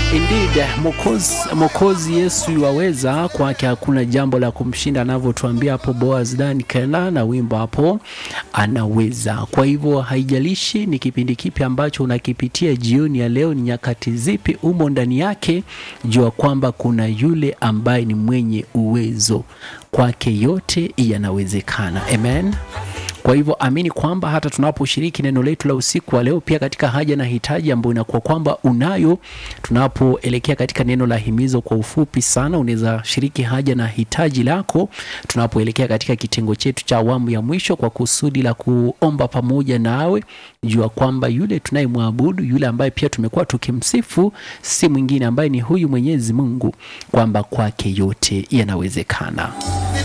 Indeed, Mwokozi Mwokozi Yesu yuwaweza, kwake hakuna jambo la kumshinda, anavyotuambia hapo Boaz Dan Kena na wimbo hapo anaweza. Kwa hivyo haijalishi ni kipindi kipi ambacho unakipitia jioni ya leo, ni nyakati zipi umo ndani yake, jua kwamba kuna yule ambaye ni mwenye uwezo, kwake yote yanawezekana. Amen. Kwa hivyo amini kwamba hata tunaposhiriki neno letu la usiku wa leo, pia katika haja na hitaji ambayo inakuwa kwamba unayo, tunapoelekea katika neno la himizo, kwa ufupi sana, unaweza shiriki haja na hitaji lako tunapoelekea katika kitengo chetu cha awamu ya mwisho, kwa kusudi la kuomba pamoja nawe. Jua kwamba yule tunayemwabudu, yule ambaye pia tumekuwa tukimsifu, si mwingine ambaye ni huyu Mwenyezi Mungu, kwamba kwake yote yanawezekana.